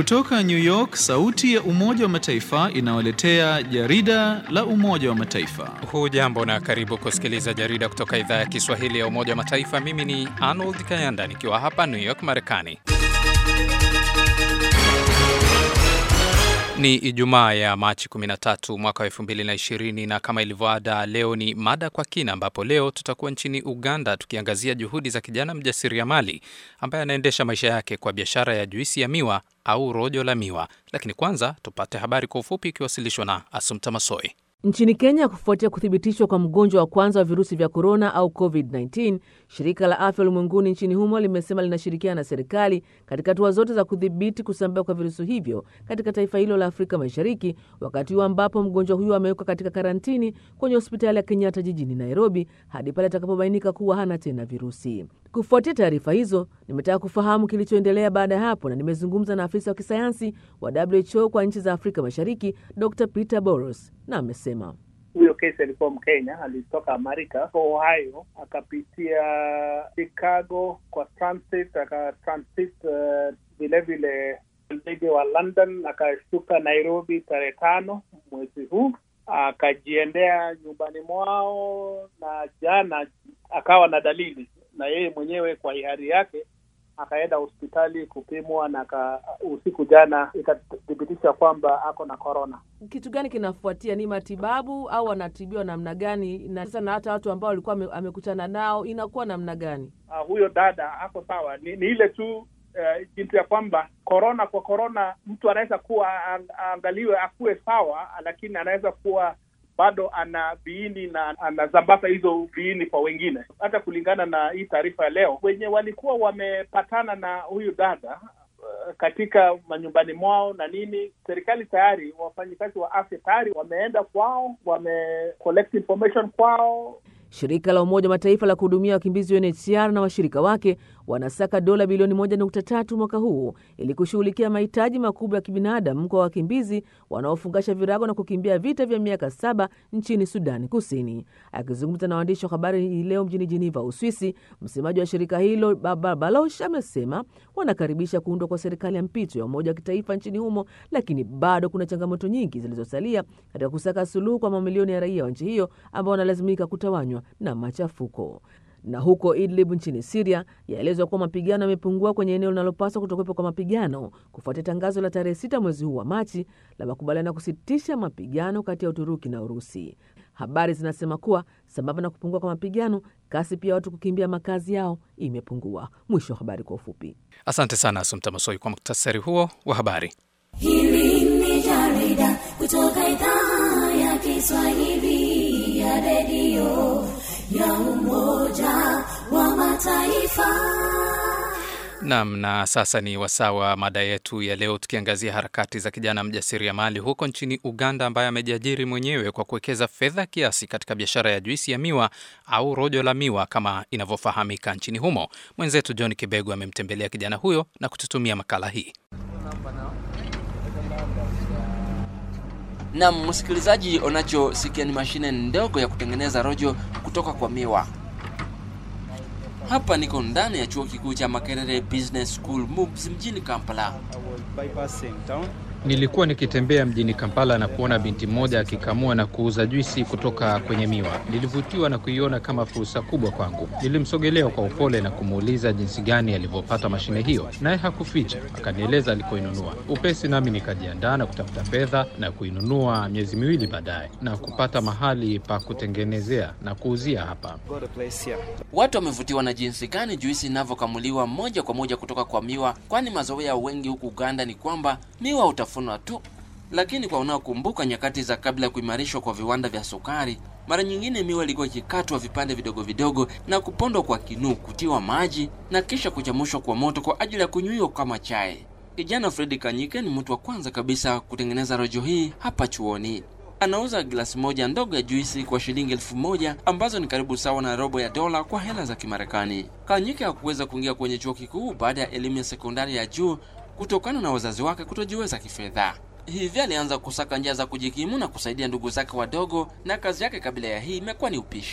Kutoka New York, sauti ya Umoja wa Mataifa inawaletea jarida la Umoja wa Mataifa. Hujambo na karibu kusikiliza jarida kutoka idhaa ya Kiswahili ya Umoja wa Mataifa. Mimi ni Arnold Kayanda nikiwa hapa New York, Marekani. Ni Ijumaa ya Machi 13 mwaka wa 2020 na kama ilivyoada, leo ni mada kwa kina, ambapo leo tutakuwa nchini Uganda tukiangazia juhudi za kijana mjasiriamali ambaye anaendesha maisha yake kwa biashara ya juisi ya miwa au rojo la miwa. Lakini kwanza tupate habari kwa ufupi ikiwasilishwa na Asumta Masoi. Nchini Kenya, kufuatia kuthibitishwa kwa mgonjwa wa kwanza wa virusi vya korona au COVID-19, shirika la afya ulimwenguni nchini humo limesema linashirikiana na serikali katika hatua zote za kudhibiti kusambaa kwa virusi hivyo katika taifa hilo la Afrika Mashariki, wakati huu ambapo mgonjwa huyo amewekwa katika karantini kwenye hospitali ya Kenyatta jijini Nairobi hadi pale atakapobainika kuwa hana tena virusi. Kufuatia taarifa hizo, nimetaka kufahamu kilichoendelea baada ya hapo, na nimezungumza na afisa wa kisayansi wa WHO kwa nchi za Afrika Mashariki, Dr Peter Boros, na amesema huyo kesi alikuwa Mkenya, alitoka Amerika Ohio, akapitia Chicago kwa transit, akatransit vilevile uh, ndege wa London, akashuka Nairobi tarehe tano mwezi huu, akajiendea nyumbani mwao, na jana akawa na dalili na yeye mwenyewe kwa hiari yake akaenda hospitali kupimwa na ka, usiku jana ikathibitisha kwamba ako na korona. Kitu gani kinafuatia? Ni matibabu au anatibiwa namna gani? Na sasa na hata watu ambao alikuwa amekutana nao inakuwa namna gani? Uh, huyo dada ako sawa, ni, ni ile tu uh, jinsi ya kwamba korona kwa korona mtu anaweza kuwa aangaliwe akuwe sawa, lakini anaweza kuwa bado ana viini na anazambaza hizo viini kwa wengine. Hata kulingana na hii taarifa ya leo, wenye walikuwa wamepatana na huyu dada uh, katika manyumbani mwao na nini, serikali tayari, wafanyikazi wa afya tayari wameenda kwao, wame collect information kwao. Shirika la Umoja wa Mataifa la kuhudumia wakimbizi UNHCR na washirika wake wanasaka dola bilioni 1.3 mwaka huu ili kushughulikia mahitaji makubwa ya kibinadamu kwa wakimbizi wanaofungasha virago na kukimbia vita vya miaka saba nchini Sudani Kusini. Akizungumza na waandishi wa habari hii leo mjini Jeneva, Uswisi, msemaji wa shirika hilo Baba Baloch amesema wanakaribisha kuundwa kwa serikali ya mpito ya umoja wa kitaifa nchini humo, lakini bado kuna changamoto nyingi zilizosalia katika kusaka suluhu kwa mamilioni ya raia wa nchi hiyo ambao wanalazimika kutawanywa na machafuko. Na huko Idlib nchini Siria, yaelezwa kuwa mapigano yamepungua kwenye eneo linalopaswa kutokuwepo kwa mapigano kufuatia tangazo la tarehe sita mwezi huu wa Machi la makubaliano ya kusitisha mapigano kati ya Uturuki na Urusi. Habari zinasema kuwa sambamba na kupungua kwa mapigano, kasi pia watu kukimbia makazi yao imepungua. Mwisho wa habari kwa ufupi. Asante sana Asumta Masoi kwa muktasari huo wa habari. Hili ni jarida kutoka idhaa ya Kiswahili ya redio ya Umoja wa Mataifa. Nam, na sasa ni wasaa wa mada yetu ya leo, tukiangazia harakati za kijana mjasiriamali huko nchini Uganda ambaye amejiajiri mwenyewe kwa kuwekeza fedha kiasi katika biashara ya juisi ya miwa au rojo la miwa kama inavyofahamika nchini humo. Mwenzetu John Kibegu amemtembelea kijana huyo na kututumia makala hii. Nam msikilizaji, unachosikia ni mashine ndogo ya kutengeneza rojo kutoka kwa miwa. Hapa niko ndani ya chuo kikuu cha Makerere Business School MUBS mjini Kampala. Nilikuwa nikitembea mjini Kampala na kuona binti mmoja akikamua na kuuza juisi kutoka kwenye miwa. Nilivutiwa na kuiona kama fursa kubwa kwangu. Nilimsogelea kwa upole na kumuuliza jinsi gani alivyopata mashine hiyo, naye hakuficha, akanieleza alikoinunua. Upesi nami nikajiandaa na kutafuta fedha na kuinunua miezi miwili baadaye na kupata mahali pa kutengenezea na kuuzia hapa. Watu wamevutiwa na jinsi gani juisi inavyokamuliwa moja kwa moja kutoka kwa miwa, kwani mazoea wengi huku Uganda ni kwamba miwa utafunwa tu. Lakini kwa unaokumbuka nyakati za kabla ya kuimarishwa kwa viwanda vya sukari, mara nyingine miwa ilikuwa ikikatwa vipande vidogo vidogo na kupondwa kwa kinu, kutiwa maji na kisha kuchamushwa kwa moto kwa ajili ya kunywiwa kama chai. Kijana Fredi Kanyike ni mtu wa kwanza kabisa kutengeneza rojo hii hapa chuoni. Anauza glasi moja ndogo ya juisi kwa shilingi elfu moja ambazo ni karibu sawa na robo ya dola kwa hela za Kimarekani. Kanyike hakuweza kuingia kwenye chuo kikuu baada ya elimu ya sekondari ya juu kutokana na wazazi wake kutojiweza kifedha. Hivyo alianza kusaka njia za kujikimu na kusaidia ndugu zake wadogo, na kazi yake kabla ya hii imekuwa ni upishi.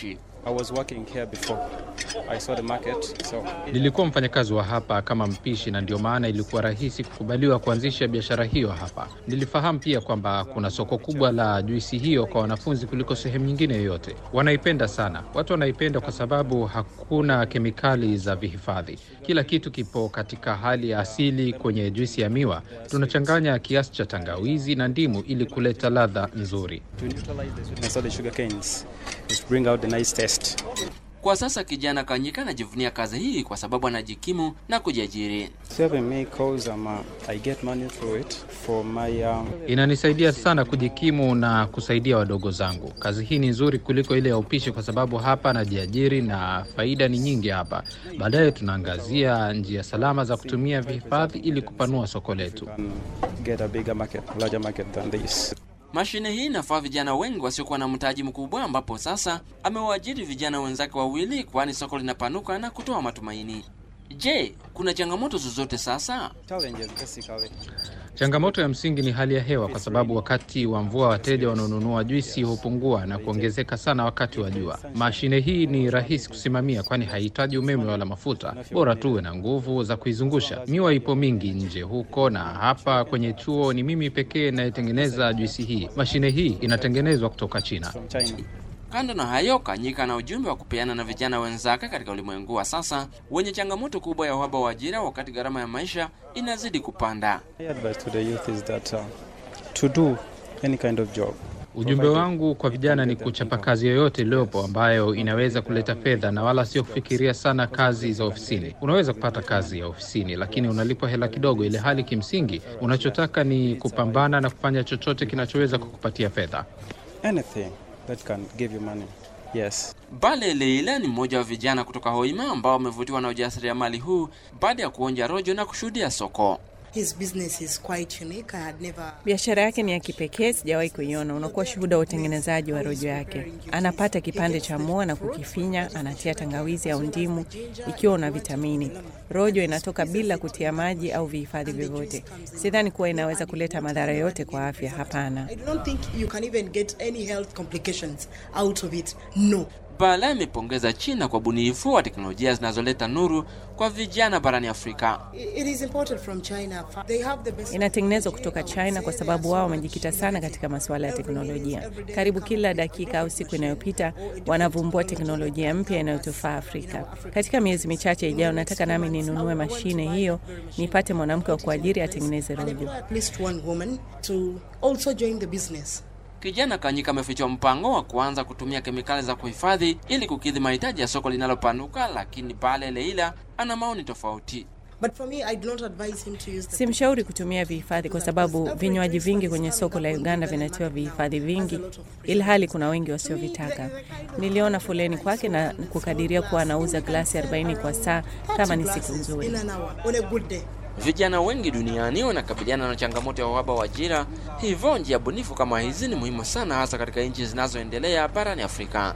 I was working here before. I saw the market, so Nilikuwa mfanyakazi wa hapa kama mpishi, na ndio maana ilikuwa rahisi kukubaliwa kuanzisha biashara hiyo hapa. Nilifahamu pia kwamba kuna soko kubwa la juisi hiyo kwa wanafunzi kuliko sehemu nyingine yoyote. Wanaipenda sana, watu wanaipenda kwa sababu hakuna kemikali za vihifadhi. Kila kitu kipo katika hali ya asili. Kwenye juisi ya miwa tunachanganya kiasi cha tangawizi na ndimu ili kuleta ladha nzuri. to neutralize the sweetness of the sugar canes, is to bring out the nice taste. Kwa sasa kijana Kanyika anajivunia kazi hii kwa sababu anajikimu na kujiajiri. Serving me cause um, uh, I get money through it for my um, Inanisaidia sana kujikimu na kusaidia wadogo zangu. Kazi hii ni nzuri kuliko ile ya upishi kwa sababu hapa najiajiri na faida ni nyingi hapa. Baadaye tunaangazia njia salama za kutumia vihifadhi ili kupanua soko letu. can get a bigger market, larger market than this. Mashine hii inafaa vijana wengi wasiokuwa na mtaji mkubwa, ambapo sasa amewaajiri vijana wenzake wawili, kwani soko linapanuka na kutoa matumaini. Je, kuna changamoto zozote sasa? Challenges basically. Changamoto ya msingi ni hali ya hewa, kwa sababu wakati wa mvua wateja wanaonunua juisi hupungua na kuongezeka sana wakati wa jua. Mashine hii ni rahisi kusimamia, kwani haihitaji umeme wala mafuta, bora tuwe na nguvu za kuizungusha. Miwa ipo mingi nje huko, na hapa kwenye chuo ni mimi pekee inayetengeneza juisi hii. Mashine hii inatengenezwa kutoka China. From China. Kando na hayo, Kanyika na ujumbe wa kupeana na vijana wenzake katika ulimwengu wa sasa wenye changamoto kubwa ya uhaba wa ajira, wakati gharama ya maisha inazidi kupanda. My advice to the youth is that uh, to do any kind of job. Ujumbe wangu kwa vijana ni kuchapa kazi yoyote iliyopo ambayo inaweza kuleta fedha na wala sio kufikiria sana kazi za ofisini. Unaweza kupata kazi ya ofisini, lakini unalipwa hela kidogo, ile hali kimsingi unachotaka ni kupambana na kufanya chochote kinachoweza kukupatia fedha. Anything that can give you money. Yes. Bale Leila ni mmoja wa vijana kutoka Hoima ambao wamevutiwa na ujasiriamali huu baada ya kuonja rojo na kushuhudia soko. His business is quite unique. I had never Biashara yake ni ya kipekee, sijawahi kuiona. Unakuwa shuhuda wa utengenezaji wa rojo yake. Anapata kipande cha mua na kukifinya, anatia tangawizi au ndimu ikiwa una vitamini. Rojo inatoka bila kutia maji au vihifadhi vyovyote. Sidhani kuwa inaweza kuleta madhara yote kwa afya. Hapana. I don't think you can even get any health complications out of it. No. Bala amepongeza China kwa ubunifu wa teknolojia zinazoleta nuru kwa vijana barani Afrika. I- It is imported from China. They have the best Inatengenezwa kutoka China kwa sababu wao wamejikita sana katika masuala ya teknolojia. Karibu kila dakika au siku inayopita wanavumbua teknolojia mpya inayotufaa Afrika. Katika miezi michache ijayo, nataka nami ninunue mashine hiyo, nipate mwanamke wa kuajiri atengeneze rojo. at least one woman to also join the business. Kijana Kanyika amefichwa mpango wa kuanza kutumia kemikali za kuhifadhi ili kukidhi mahitaji ya soko linalopanuka, lakini Bale Leila ana maoni tofauti. But for me, I do not advise him to use the Simshauri kutumia vihifadhi kwa sababu vinywaji vingi kwenye soko la Uganda vinatiwa vihifadhi vingi, ilhali kuna wengi wasiovitaka. Niliona foleni kwake na kukadiria kuwa anauza glasi 40 kwa saa kama ni siku nzuri. in an hour on a good day. Vijana wengi duniani wanakabiliana na changamoto ya uhaba wa ajira, hivyo njia bunifu kama hizi ni muhimu sana, hasa katika nchi zinazoendelea barani Afrika.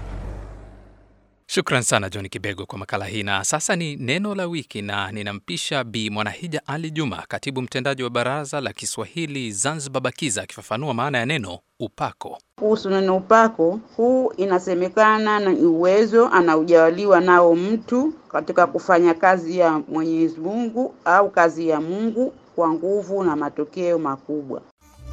Shukran sana John Kibego kwa makala hii. Na sasa ni neno la wiki, na ninampisha Bi Mwanahija Ali Juma, katibu mtendaji wa Baraza la Kiswahili Zanzibar BAKIZA, akifafanua maana ya neno upako. Kuhusu neno upako, huu inasemekana na ni uwezo anaujaliwa nao mtu katika kufanya kazi ya Mwenyezi Mungu au kazi ya Mungu kwa nguvu na matokeo makubwa.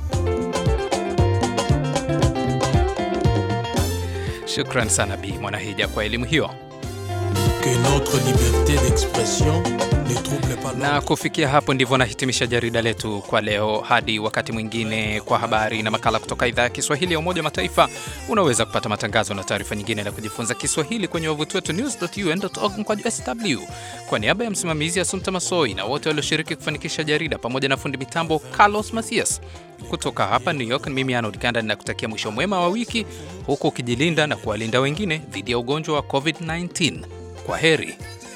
Shukran sana Bi Mwanahija kwa elimu hiyo. Que notre liberté d'expression ne trouble pas Na kufikia hapo ndivyo nahitimisha jarida letu kwa leo. Hadi wakati mwingine, kwa habari na makala kutoka idhaa ya Kiswahili ya Umoja wa Mataifa. Unaweza kupata matangazo na taarifa nyingine na kujifunza Kiswahili kwenye wavuti wetu news.un.org mkwaju sw. Kwa niaba ya msimamizi Asumta Masoi na wote walioshiriki kufanikisha jarida pamoja na fundi mitambo Carlos Masias kutoka hapa New York, mimi Arnold Kanda ninakutakia mwisho mwema wa wiki, huku ukijilinda na kuwalinda wengine dhidi ya ugonjwa wa COVID-19. Kwa heri.